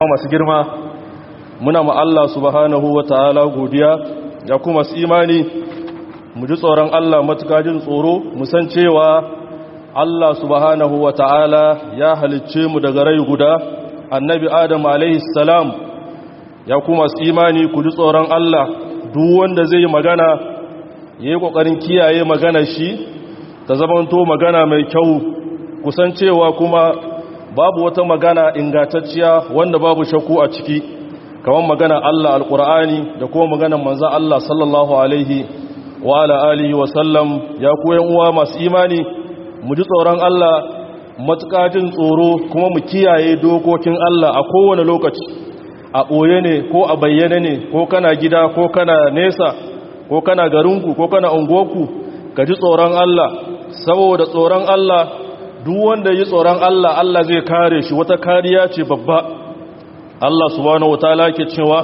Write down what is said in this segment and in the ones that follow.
masu girma muna ma Allah subhanahu wa ta'ala godiya ya kuma su imani mu ji tsoron Allah matuka jin tsoro mu san cewa Allah subhanahu wa ta'ala ya halicce mu daga rai guda annabi Adam alaihi salam ya kuma su imani ku ji tsoron Allah duk wanda zai yi magana ya yi ƙoƙarin kiyaye magana shi ta zamanto magana mai kyau kusancewa kuma babu wata magana ingantacciya wanda babu shakku a ciki kamar magana Allah alkur'ani da kuma magana manzo Allah sallallahu alaihi wa ala alihi wa sallam ya koyan uwa masu imani mu ji tsoron Allah matuƙa jin tsoro kuma mu kiyaye dokokin Allah a kowane lokaci a ɓoye ne ko a bayyane ne ko kana gida ko kana nesa ko kana garinku ko kana unguwarku ka ji tsoron Allah saboda tsoron Allah duk wanda yi tsoron Allah Allah zai kare shi wata kariya ce babba Allah subhanahu wataala ke cewa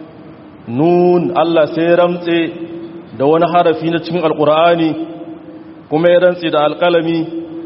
nun Allah sai ramtse da wani harafi na cikin alkur'ani kuma ya rantse da alkalami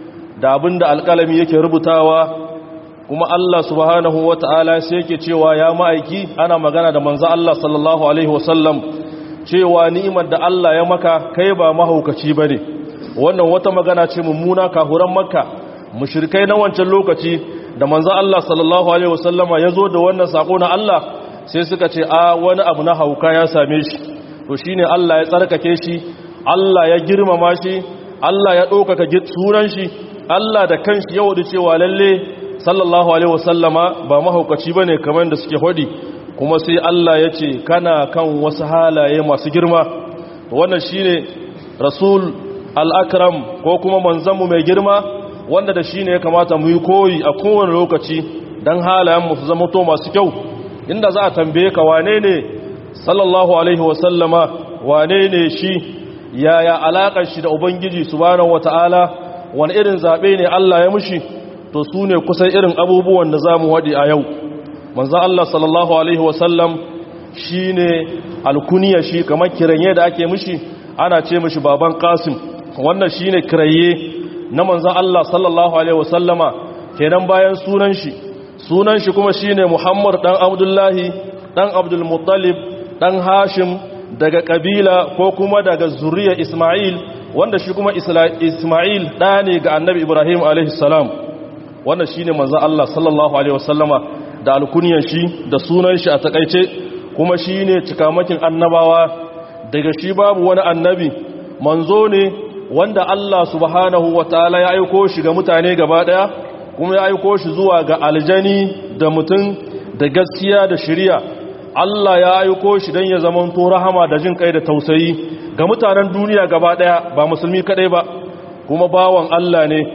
da abinda alkalami yake rubutawa kuma Allah subhanahu wataala sai yake cewa ya ma'aiki ana magana da manzo Allah sallallahu alaihi wasallam cewa ni'imar da Allah ya maka kai ba mahaukaci bane wannan wata magana ce mummuna kahuran makka mushrikai na wancan lokaci da manzo Allah sallallahu alaihi wasallama yazo da wannan sako na Allah sai suka ce a wani abu na hauka ya same shi to shine Allah ya tsarkake shi Allah ya girmama shi Allah ya ɗaukaka sunan shi Allah da kanshi ya wadi cewa lalle sallallahu alaihi wasallama ba mahaukaci bane kamar da suke hodi kuma sai Allah ya ce kana kan wasu halaye masu girma to wannan shine rasul al'akram ko kuma manzanmu mai girma wanda da shi ne ya kamata mu yi koyi a kowane lokaci don halayenmu su zama to masu kyau inda za a tambaye ka wane ne sallallahu alaihi wasallama wane ne shi yaya alaƙar shi da ubangiji subhanahu wata'ala wani irin zaɓe ne Allah ya mushi to su ne kusan irin abubuwan da za mu waɗi a yau manzan Allah sallallahu alaihi wasallam shi ne alkuniya shi kamar kiranye da ake mushi ana ce mushi baban kasim wannan shine kiraye na manzon Allah sallallahu alaihi wasallama kenan bayan sunan shi sunan shi kuma shine Muhammad dan Abdullahi dan Abdul Muttalib dan Hashim daga kabila ko kuma daga zuriya Isma'il wanda shi kuma Isma'il da ne ga Annabi Ibrahim alaihi salam wannan shine manzon Allah sallallahu alaihi wasallama da alkunyan shi da sunan shi a takeice kuma shine cikamakin annabawa daga shi babu wani annabi manzo ne wanda Allah subhanahu wa ta'ala ya aiko shi ga mutane gaba ɗaya kuma ya aiko shi zuwa ga aljani da mutum da gaskiya da shirya Allah ya aiko shi don ya zamanto rahama da jin kai da tausayi ga mutanen duniya gaba ɗaya ba musulmi kaɗai ba kuma bawan Allah ne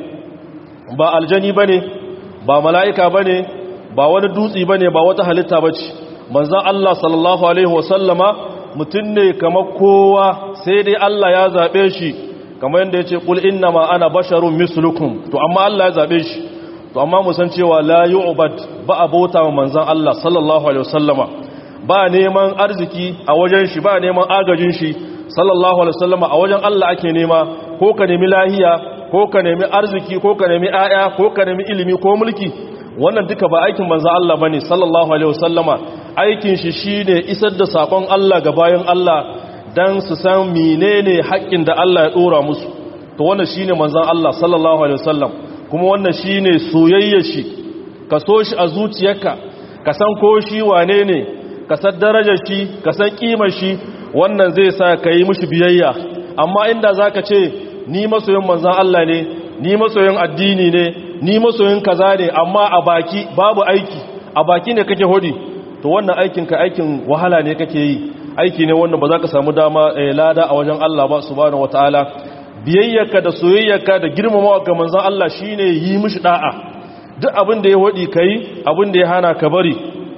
ba aljani ba ne ba mala'ika ba ne ba wani dutsi ba ne ba wata halitta ba ce manzan Allah sallallahu Alaihi wasallama mutum ne kamar kowa sai dai Allah ya zaɓe shi kamar yadda ya ce ƙul inna ma ana basharun mislukum to amma Allah ya zaɓe shi to amma musan cewa la yu'bad ba a bauta wa manzan Allah sallallahu alaihi wasallama ba neman arziki a wajen shi ba neman agajin shi sallallahu alaihi wasallama a wajen Allah ake nema ko ka nemi lahiya ko ka nemi arziki ko ka nemi aya ko ka nemi ilimi ko mulki wannan duka ba aikin manzan Allah bane sallallahu alaihi wasallama aikin shi shine isar da sakon Allah ga bayan Allah dan su san menene haƙƙin da Allah ya dora musu to wannan shine manzon Allah sallallahu alaihi wasallam kuma wannan shine soyayyar shi ka so shi a zuciyarka ka san ko shi wane ne ka san darajar shi ka san kimar shi wannan zai sa ka yi mishi biyayya amma inda zaka ce ni masoyin manzon Allah ne ni masoyin addini ne ni masoyin kaza ne amma a baki babu aiki a baki ne kake hodi to wannan aikin ka aikin wahala ne kake yi aiki ne wannan ba za ka samu dama lada a wajen Allah ba subhanahu wataala biyayyarka da soyayyarka da girmamawa ga manzon Allah shine yi mishi da'a duk abin da ya wadi kai abin da ya hana ka bari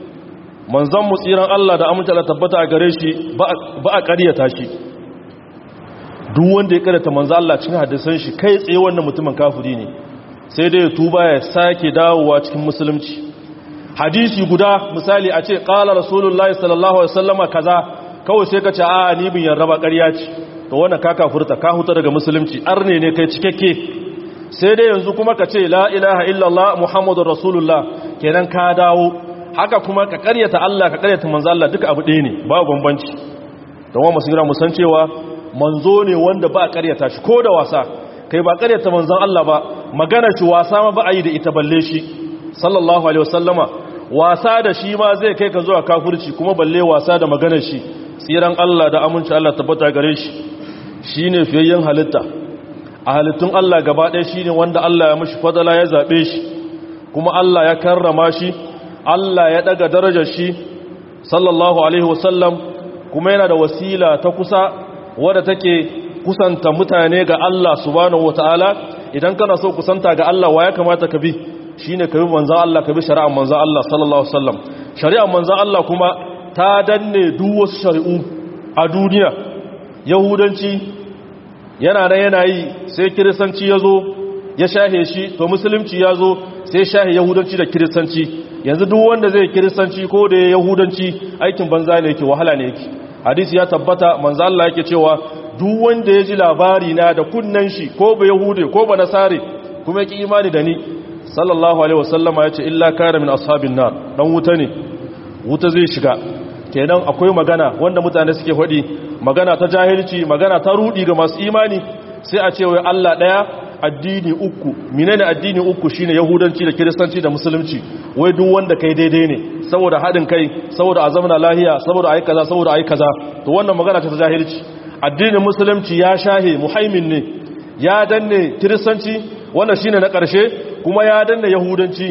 manzon mu tsiran Allah da aminta Allah tabbata a gare shi ba a ƙaryata shi duk wanda ya ƙaryata manzon Allah cikin hadisan shi kai tsaye wannan mutumin kafiri ne sai dai ya tuba ya sake dawowa cikin musulunci hadisi guda misali a ce ƙala rasulullahi sallallahu alaihi wasallama kaza kawai sai ka ce a ni bin yarda ba ƙarya ce to wannan ka kafurta ka huta daga musulunci arne ne kai cikakke sai dai yanzu kuma ka ce la ilaha illallah muhammadur rasulullah kenan ka dawo haka kuma ka karyata Allah ka karyata manzo Allah duka abu ɗaya ne ba bambanci don wa musu gira musan cewa manzo ne wanda ba a karyata shi ko da wasa kai ba karyata manzon Allah ba magana shi wasa ma ba a yi da ita balle shi sallallahu alaihi wasallama wasa da shi ma zai kai ka zuwa kafirci kuma balle wasa da maganar shi tsiran Allah da aminci Allah tabbata gare shi shine fiyayyen halitta a halittun Allah gaba ɗaya shine wanda Allah ya mishi fadala ya zabe shi kuma Allah ya karrama shi Allah ya daga darajar shi sallallahu alaihi wasallam kuma yana da wasila ta kusa wadda take kusanta mutane ga Allah subhanahu wataala idan kana so kusanta ga Allah wa ya kamata ka bi shine ka bi manzon Allah ka bi shari'ar manzon Allah sallallahu alaihi wasallam shari'ar manzon Allah kuma ta danne duk wasu shari'u a duniya yahudanci yana da yana yi sai kiristanci yazo ya shahe shi to musulunci yazo sai shahe yahudanci da kiristanci yanzu duk wanda zai kiristanci ko da yahudanci aikin banza ne yake wahala ne yake hadisi ya tabbata manzo Allah yake cewa duk wanda ya ji labari na da kunnan shi ko ba yahude ko ba nasare kuma yake imani da ni sallallahu alaihi wasallama yace illa kana min ashabin nar dan wuta ne wuta zai shiga kenan akwai magana wanda mutane suke faɗi magana ta jahilci magana ta rudi ga masu imani sai a ce wai Allah daya addini uku menene addini uku shine yahudanci da kiristanci da musulunci wai duk wanda kai daidai ne saboda hadin kai saboda a zamana lahiya saboda ayi kaza saboda ayi kaza to wannan magana ta jahilci addinin musulunci ya shahe muhaimin ne ya danne kiristanci wannan shine na ƙarshe kuma ya danne yahudanci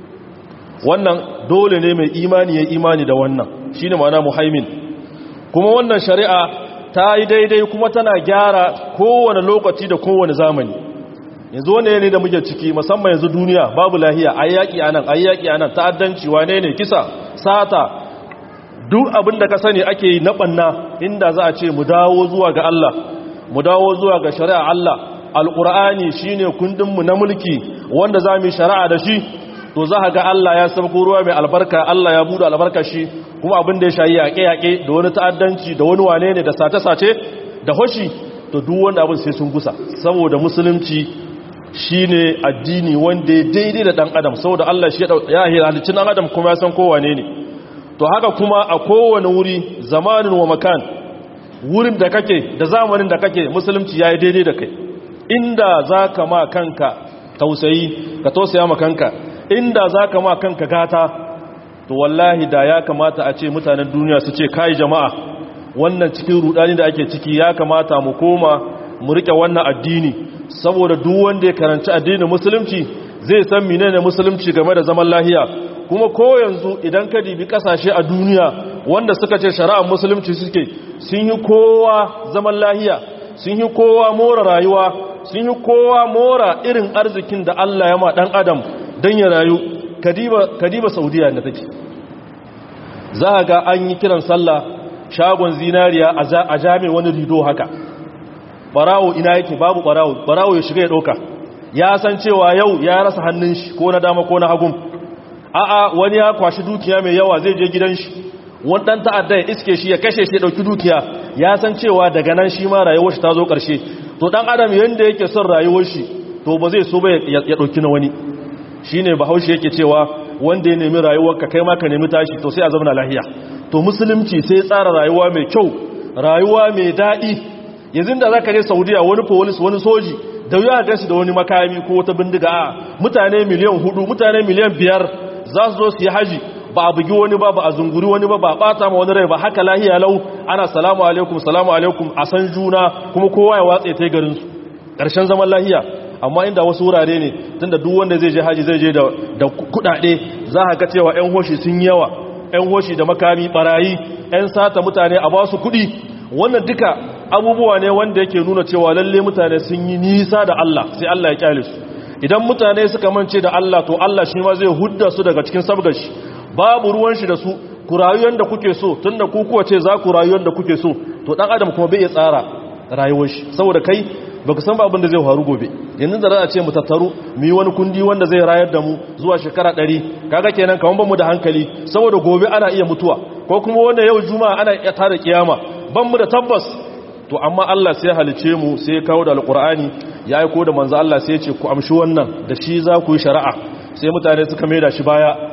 wannan dole ne mai imani ya imani da wannan shine ma'ana muhaimin kuma wannan shari'a ta yi daidai kuma tana gyara kowane lokaci da kowane zamani yanzu wane ne da muke ciki musamman yanzu duniya babu lahiya ayyaki anan ayyaki anan ta'addanci wane ne kisa sata duk abin da ka sani ake yi na banna inda za a ce mu dawo zuwa ga Allah mu dawo zuwa ga shari'a Allah alqur'ani shine kundin mu na mulki wanda za mu shari'a da shi to za ga Allah ya sabko ruwa mai albarka Allah ya bude albarka shi kuma abin da ya shayi yaƙe-yaƙe da wani ta'addanci da wani wane ne da sace-sace da hoshi to duk wanda abin sai sun gusa saboda musulunci shine addini wanda ya daidai da dan adam saboda Allah shi ya halicci dan adam kuma ya san kowane ne to haka kuma a kowane wuri zamanin wa makan wurin da kake da zamanin da kake musulunci yayi daidai da kai inda zaka ma kanka tausayi ka tausaya ma kanka inda zaka ma kanka gata to wallahi da ya kamata a ce mutanen duniya su ce kai jama'a wannan cikin rudani da ake ciki ya kamata mu koma mu rike wannan addini saboda duk wanda ya karanci addinin musulunci zai san menene musulunci game da zaman lahiya kuma ko yanzu idan ka dibi kasashe a duniya wanda suka ce shari'ar musulunci suke sun yi kowa zaman lahiya sun yi kowa mora rayuwa sun yi kowa mora irin arzikin da Allah ya ma dan adam dan ya rayu kadiba kadiba saudiya da take za ga an yi kiran sallah shagon zinariya a jami wani rido haka barawo ina yake babu barawo barawo ya shiga ya ɗauka ya san cewa yau ya rasa hannun shi ko na dama ko na hagun a'a wani ya kwashi dukiya mai yawa zai je gidan shi wani ɗan ta'adda ya iske shi ya kashe shi ya ɗauki dukiya ya san cewa daga nan shi ma rayuwar shi ta zo ƙarshe to ɗan adam yadda yake son rayuwar shi to ba zai so ba ya ɗauki na wani shi ne bahaushe yake cewa wanda ya nemi rayuwarka kai ma ka nemi tashi to sai a zama lahiya to musulunci sai tsara rayuwa mai kyau rayuwa mai daɗi yanzu da za ka je saudiya wani polis wani soji da wuya ga shi da wani makami ko wata bindiga a mutane miliyan hudu mutane miliyan biyar za su zo su yi haji ba a bugi wani ba ba a zunguri wani ba ba a bata ma wani rai ba haka lahiya lau ana salamu alaikum salamu alaikum a san juna kuma kowa ya watsa ta garin su ƙarshen zaman lahiya amma inda wasu wurare ne tunda duk wanda zai je haji zai je da da kuɗaɗe za ka ga cewa ƴan hoshi sun yawa ƴan hoshi da makami barayi ƴan sata mutane a ba su kuɗi wannan duka abubuwa ne wanda yake nuna cewa lalle mutane sun yi nisa da Allah sai Allah ya kyale su idan mutane suka mance da Allah to Allah shi ma zai hudda su daga cikin sabgar shi babu ruwan shi da su ku rayu yanda kuke so tunda ku kuwa ce za ku rayu yanda kuke so to dan adam kuma bai iya tsara rayuwar shi saboda kai baka san ba abin da zai faru gobe yanzu da za a ce mu tattaru mu yi wani kundi wanda zai rayar da mu zuwa shekara ɗari kaga kenan kaman ban mu da hankali saboda gobe ana iya mutuwa ko kuma wanda yau juma'a ana iya tada kiyama ban mu da tabbas to amma Allah sai halice mu sai ya kawo da alqur'ani ya aiko da manzo Allah sai ya ce ku amshi wannan da shi za ku yi shari'a sai mutane suka maida shi baya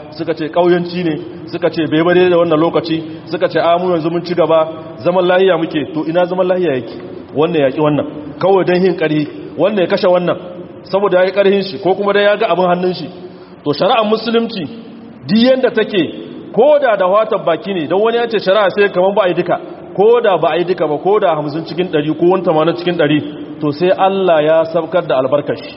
suka ce kauyanci ne suka ce bai bare da wannan lokaci suka ce amu yanzu mun ci gaba zaman lahiya muke to ina zaman lahiya yake wannan yaki wannan kawai dan hin karhi wannan ya kashe wannan saboda yayi karhin shi ko kuma dai ya ga abin hannun shi to shari'ar musulunci duk yanda take koda da watan baki ne don wani ya ce shari'a sai kaman ba a yi duka koda ba a yi duka ba koda 50 cikin 100 ko 80 cikin 100 to sai Allah ya sabkar da albarkashi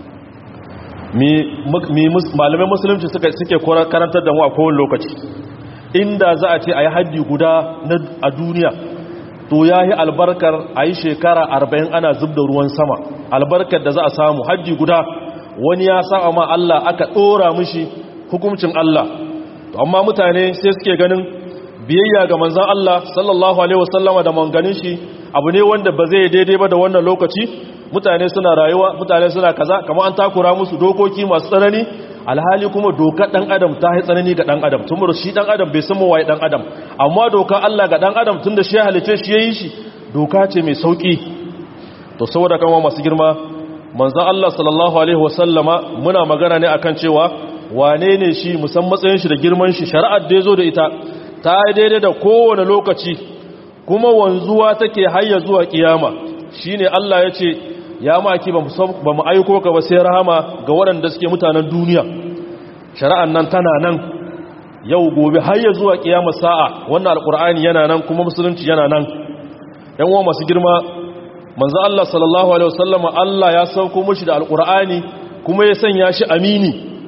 malamai musulunci suke karantar da mu a kowane lokaci inda za a ce a yi haddi guda a duniya to ya yi albarkar a yi shekara arba'in ana zub da ruwan sama albarkar da za a samu haddi guda wani ya sa ma Allah aka ɗora mishi hukuncin Allah to amma mutane sai suke ganin biyayya ga manzan Allah sallallahu alaihi wasallama da manganin shi abu ne wanda ba zai daidai ba da wannan lokaci mutane suna rayuwa mutane suna kaza kamar an takura musu dokoki masu tsanani alhali kuma dokar dan adam ta yi tsanani ga dan adam tun shi dan adam bai san waye dan adam amma dokar Allah ga dan adam tunda shi ya halice shi yayin shi doka ce mai sauki to saboda kan masu girma manzon Allah sallallahu alaihi wasallama muna magana ne akan cewa wane ne shi musan matsayin shi da girman shi shari'ar da yazo da ita ta yi daidai da kowane lokaci kuma wanzuwa take hayya zuwa kiyama shine Allah ya ce ya maki ba mu aiko ka ba sai rahama ga waɗanda suke mutanen duniya shari'an nan tana nan yau gobe har ya zuwa kiyama sa'a wannan alkur'ani yana nan kuma musulunci yana nan yan uwa masu girma manzo Allah sallallahu alaihi wasallama Allah ya sauko mushi da alkur'ani kuma ya sanya shi amini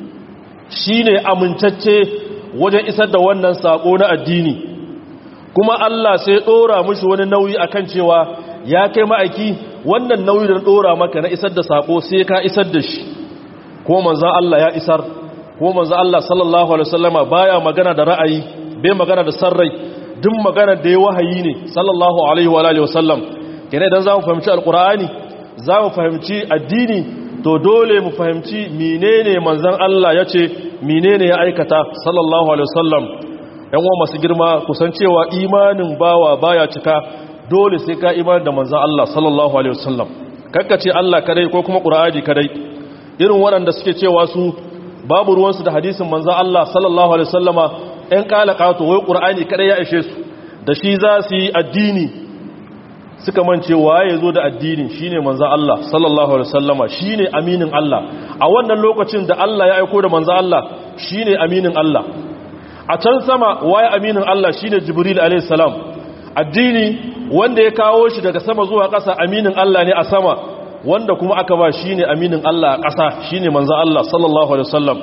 shine amintacce wajen isar da wannan sako na addini kuma Allah sai dora mushi wani nauyi akan cewa ya kai ma'aiki wannan nauyi da dora maka na isar da sako sai ka isar da shi ko manzan Allah ya isar ko manzan Allah sallallahu alaihi wasallama baya magana da ra'ayi bai magana da sarrai duk magana da ya wahayi ne sallallahu alaihi wa alihi wasallam kene idan zamu fahimci alqur'ani zamu fahimci addini to dole mu fahimci menene manzan Allah yace menene ya aikata sallallahu alaihi wasallam yan uwa masu girma kusancewa imanin bawa baya cika dole sai ka iman da manzan Allah sallallahu Alaihi wasallam ce Allah kadai ko kuma ƙura'aji kadai irin waɗanda suke cewa su babu ruwansu da hadisin manzan Allah sallallahu Alaihi wasallama ‘yan ƙalaƙato wai ƙura'ani kadai ya ishe su da shi za su yi addini suka mance waye zo da addini shi ne manzan Allah sallallahu Alaihi wasallama shi ne aminin Allah a wannan lokacin da Allah ya aiko da manzan Allah shi ne aminin Allah a can sama waye aminin Allah shi ne jibril alaihi salam addini wanda ya kawo shi daga sama zuwa ƙasa aminin Allah ne a sama wanda kuma aka ba shi ne aminin Allah a ƙasa shi ne manzan Allah sallallahu Alaihi wasallam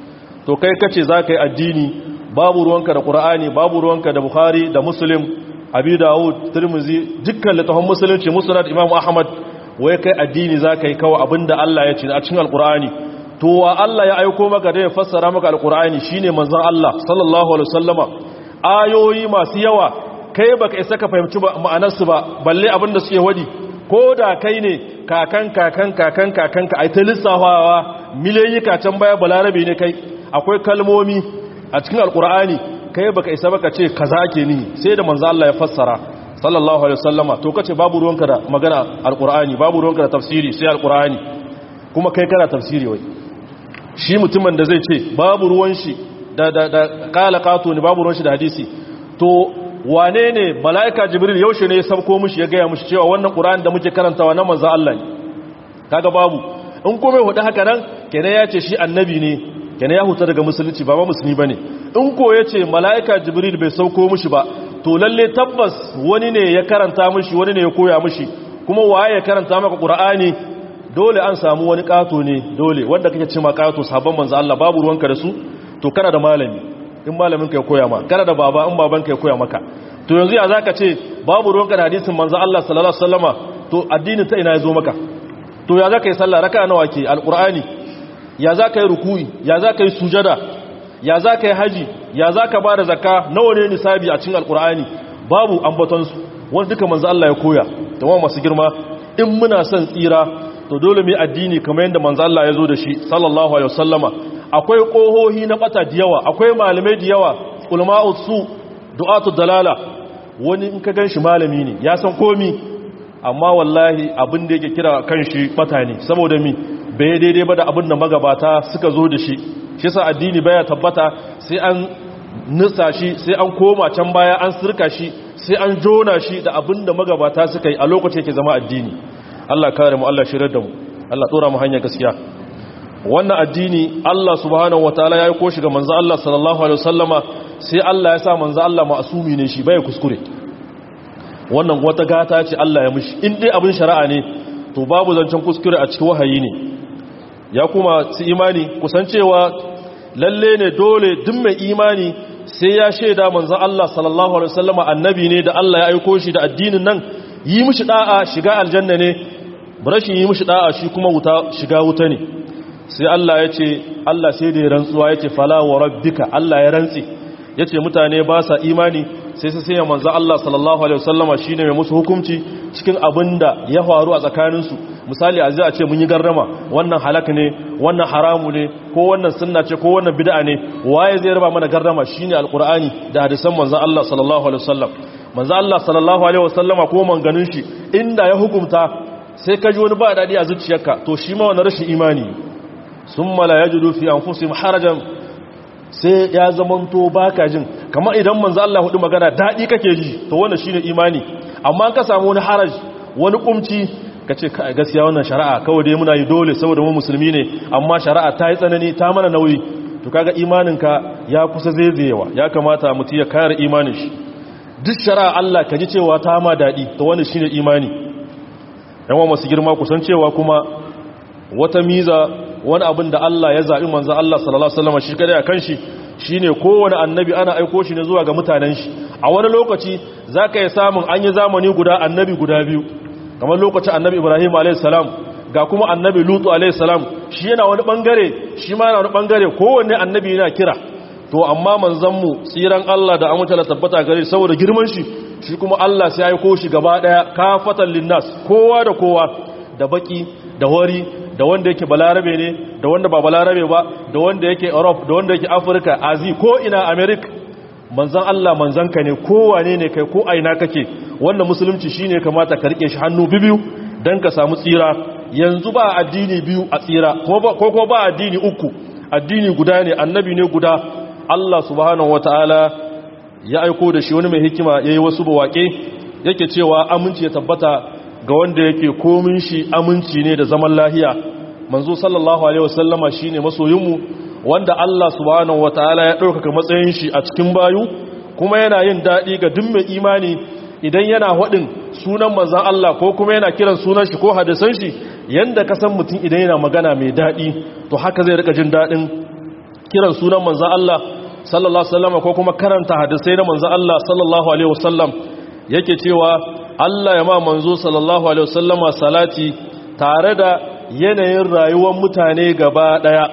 to kai kace za ka yi addini babu ruwanka da ƙura'ani babu ruwanka da bukhari da muslim abi dawud turmuzi dukkan littafin musulunci musulun imam ahmad wai kai addini za ka yi kawo abinda Allah ya ce a cikin alƙura'ani to wa Allah ya aiko maka da ya fassara maka alƙura'ani shine manzan Allah sallallahu alaihi wasallama ayoyi masu yawa kai baka isa ka fahimci ma'anarsu ba balle abinda suke wadi ko da kai ne kakan kakan kakan kakan ka ai ta lissafawa miliyoyi kacan baya balarabe ne kai akwai kalmomi a cikin alkur'ani kai baka isa baka ce kaza ake ni sai da manzo Allah ya fassara sallallahu alaihi wasallama to kace babu ruwanka da magana alkur'ani babu ruwanka da tafsiri sai alkur'ani kuma kai kana tafsiri wai shi mutumin da zai ce babu ruwan shi da da da qala qatu ne babu ruwan shi da hadisi to wane ne mala'ika jibril yaushe ne ya sabko mushi ya gaya mushi cewa wannan ƙura'an da muke karantawa na manzan Allah ne kaga babu in kome hudu haka nan kene ya ce shi annabi ne kene ya huta daga musulunci ba ma musulmi ba ne in ko ya ce mala'ika jibril bai sauko mushi ba to lalle tabbas wani ne ya karanta mushi wani ne ya koya mushi kuma waye ya karanta maka ƙura'ani dole an samu wani ƙato ne dole wanda kake ce ma ƙato sabon manzan Allah babu ruwanka da su to kana da malami in malamin ka ya koya ma kana da baba in baban ka ya koya maka to yanzu ya zaka ce babu ruwanka da hadisin manzo Allah sallallahu alaihi wasallama to addinin ta ina yazo maka to ya zaka yi sallah raka'a nawa ke alqur'ani ya zaka yi ruku'i ya zaka yi sujada ya zaka yi haji ya zaka bada zakka nawa ne nisabi a cikin alqur'ani babu ambaton su wanda duka manzo Allah ya koya to masu girma in muna son tsira to dole mu addini kamar yadda manzo Allah ya zo da shi sallallahu alaihi wasallama akwai ƙohohi na ɓata da yawa akwai malamai da yawa ulma'u su du'atu dalala wani in ka ganshi malami ne ya san komi amma wallahi abin da yake kira kan shi ɓata ne saboda mi bai daidai ba da abin da magabata suka zo da shi shi yasa addini baya tabbata sai an nisa shi sai an koma can baya an sirka shi sai an jona shi da abinda magabata suka yi a lokacin yake zama addini Allah kare mu Allah shirar da mu Allah tsora mu hanyar gaskiya wannan addini Allah subhanahu wataala ya yi ko shi ga manzo Allah sallallahu alaihi wasallama sai Allah ya sa manzo Allah ma'asumi ne shi bai kuskure wannan wata gata ce Allah ya mishi in dai abin shari'a ne to babu zancen kuskure a cikin wahayi ne ya kuma su imani kusancewa lalle ne dole duk mai imani sai ya shaida manzo Allah sallallahu alaihi wasallama annabi ne da Allah ya aiko shi da addinin nan yi mishi da'a shiga aljanna ne rashin yi mishi da'a shi kuma wuta shiga wuta ne sai Allah ya ce Allah sai da ya rantsuwa ya ce fala wa rabbika Allah ya rantsi ya ce mutane ba sa imani sai sai sai manzo Allah sallallahu alaihi wasallama shine mai musu hukunci cikin abinda ya faru a tsakaninsu misali a zai a ce mun yi garrama wannan halak ne wannan haramu ne ko wannan sunna ce ko wannan bid'a ne waye zai raba mana garrama shine alqur'ani da hadisan manzo Allah sallallahu alaihi wasallam manzo Allah sallallahu alaihi wasallama ko manganin shi inda ya hukunta sai ka ji wani ba dadi a zuciyarka to shi ma wannan rashin imani summa la yajidu fi anfusihim harajan sai ya zamanto baka jin kamar idan manzo Allah hudu magana dadi kake ji to wannan shine imani amma ka samu wani haraj wani kumci kace gaskiya wannan shari'a kawai dai muna yi dole saboda mu musulmi ne amma shari'a ta yi tsanani ta mana nauyi to kaga imaninka ya kusa zaizayewa ya kamata mutum ya kare imanin shi duk shari'a Allah ka ji cewa ta ma dadi to wannan shine imani yawan masu girma kusan cewa kuma wata miza wani abin da Allah ya zaɓi manzan Allah sallallahu Alaihi wasallam shi kada ya kan shi shi ne kowane annabi ana aiko shi ne zuwa ga mutanen shi a wani lokaci za ka yi samun an yi zamani guda annabi guda biyu kamar lokacin annabi ibrahim a.s. ga kuma annabi lutu a.s. shi yana wani ɓangare shi ma yana wani ɓangare kowanne annabi yana kira to amma manzanmu tsiran Allah da amince da tabbata gare saboda girman shi shi kuma Allah sai ya aiko shi gaba ɗaya kafatan linnas kowa da kowa da baki da wari da wanda yake balarabe ne da wanda ba balarabe ba da wanda yake europe da wanda yake afirka azi ko ina america manzan allah manzanka ne kowane ne kai ko aina kake wannan musulunci shine kamata ka rike shi hannu biyu don ka samu tsira yanzu ba addini biyu a tsira ko ko ba addini uku addini guda ne annabi ne guda allah subhanahu wataala ya aiko da shi wani mai hikima yayi wasu bawaƙe yake cewa aminci ya tabbata ga wanda yake komin shi aminci ne da zaman lahiya manzo sallallahu alaihi wasallama shine masoyinmu wanda Allah subhanahu wataala ya ɗaukaka matsayin shi a cikin bayu kuma yana yin daɗi ga duk mai imani idan yana haɗin sunan manzan Allah ko kuma yana kiran sunan shi ko hadisan shi yanda ka san mutum idan yana magana mai daɗi to haka zai rika jin daɗin kiran sunan manzan Allah sallallahu alaihi wasallama ko kuma karanta hadisai na manzan Allah sallallahu alaihi wasallam yake cewa Allah ya ma manzo sallallahu alaihi wasallama salati tare da yanayin rayuwar mutane gaba daya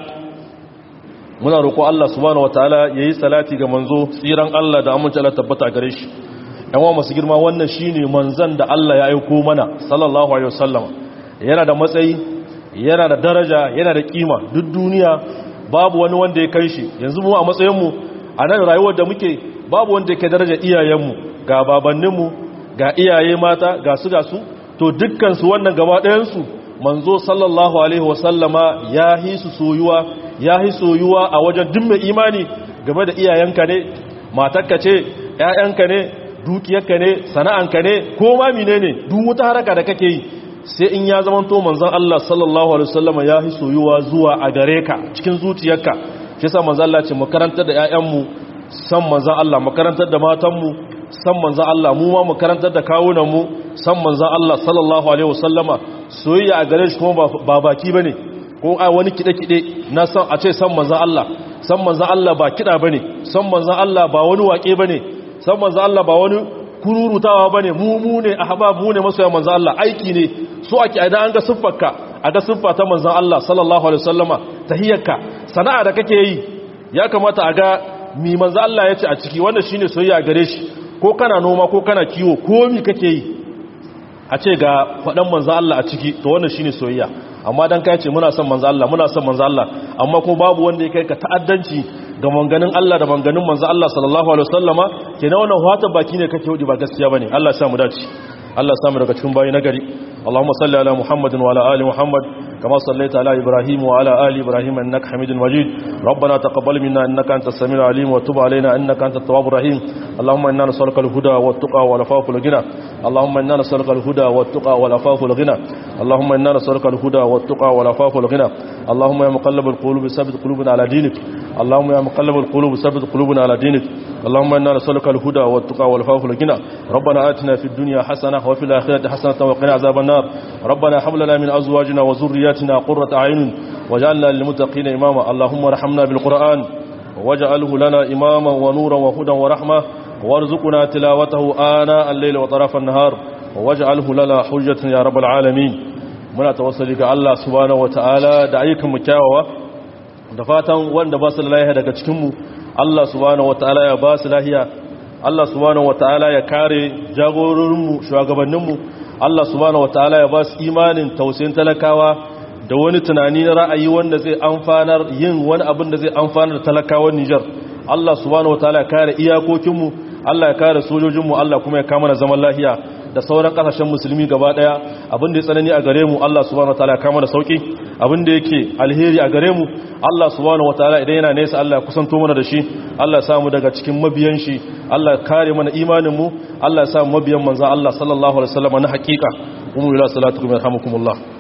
muna roƙo Allah subhanahu wataala yayi salati ga manzo tsiran Allah da amince Allah tabbata gare shi yan wa masu girma wannan shine manzon da Allah ya aiko mana sallallahu alaihi wasallama yana da matsayi yana da daraja yana da kima duk duniya babu wani wanda ya kai shi yanzu mu a matsayin mu a nan rayuwar da muke babu wanda ya kai daraja iyayenmu ga babanninmu ga iyaye mata ga su ga su to dukkansu wannan gaba ɗayansu manzo sallallahu alaihi wasallama ya hi su soyuwa ya hi soyuwa a wajen duk mai imani game da iyayenka ne matarka ce ƴaƴanka ne dukiyarka ne sana'anka ne ko ma menene duk wata haraka da kake yi sai in ya zama to manzon Allah sallallahu alaihi wasallama ya hi soyuwa zuwa a gare ka cikin zuciyarka shi yasa manzon Allah ce mu karantar da ƴaƴanmu san manzon Allah mu karantar da matanmu san manzan Allah mu ma mu karantar da kawunanmu san manzan Allah sallallahu alaihi wasallama soyayya a gare shi kuma ba baki bane ko a wani kide-kide na san a ce san manzan Allah san manzan Allah ba kida bane san manzan Allah ba wani wake bane san manzan Allah ba wani kururutawa bane mu mu ne ahbab mu ne masoyan manzan Allah aiki ne so ake idan an ga siffarka a ga siffa ta manzan Allah sallallahu alaihi wasallama tahiyyarka sana'a da kake yi ya kamata a ga mi manzan Allah ya ce a ciki wannan shine soyayya gare shi ko kana noma ko kana kiwo ko mi kake yi a ce ga faɗan manzo Allah a ciki to wannan shine soyayya amma dan kai ce muna son manzo Allah muna son manzo Allah amma ko babu wanda ya kai ka ta'addanci ga manganin Allah da manganin manzo Allah sallallahu alaihi wasallama kenan wannan hata baki ne kake hudi ba gaskiya bane Allah ya sa mu dace Allah ya sa mu daga cikin bayi nagari Allahumma salli ala Muhammadin wa ala ali Muhammad كما صليت على إبراهيم وعلى آل إبراهيم إنك حميد مجيد ربنا تقبل منا إنك أنت السميع العليم وتب علينا إنك أنت التواب الرحيم اللهم إنا نسألك الهدى والتقى والعفاف والغنى اللهم إنا نسألك الهدى والتقى والعفاف والغنى اللهم إنا نسألك الهدى والتقى والعفاف والغنى اللهم يا مقلب القلوب ثبت قلوبنا على دينك اللهم يا مقلب القلوب ثبت قلوبنا على دينك اللهم إنا نسألك الهدى والتقى والعفاف والغنى ربنا آتنا في الدنيا حسنة وفي الآخرة حسنة وقنا عذاب النار ربنا هب لنا من أزواجنا وذرياتنا قرة أعين واجعلنا للمتقين إماما اللهم ارحمنا بالقرآن واجعله لنا إماما ونورا وهدى ورحمة وارزقنا تلاوته آناء الليل وطرف النهار واجعله لنا حجة يا رب العالمين muna tawassali ga Allah subhanahu wataala da ayyukan mu kyawawa da fatan wanda ba su da lafiya daga cikin mu Allah subhanahu wataala ya ba su lafiya Allah subhanahu wataala ya kare jagororin mu shugabannin mu Allah subhanahu wataala ya ba su imanin tausayin talakawa da wani tunani na ra'ayi wanda zai amfanar yin wani abin da zai amfanar da talakawan Niger Allah subhanahu wataala ya kare iyakokin mu Allah ya kare sojojin mu Allah kuma ya kama na zaman lafiya da sauran kasashen musulmi gaba daya abin da ya tsanani a gare mu Allah subhanahu wataala ya kama da sauki abin da yake alheri a gare mu Allah subhanahu wataala idan yana nesa Allah ya kusanto mana da shi Allah ya samu daga cikin mabiyan shi Allah ya kare mana imanin mu Allah ya samu mabiyan manzo Allah sallallahu alaihi wasallam na hakika umu ila salatukum yarhamukumullah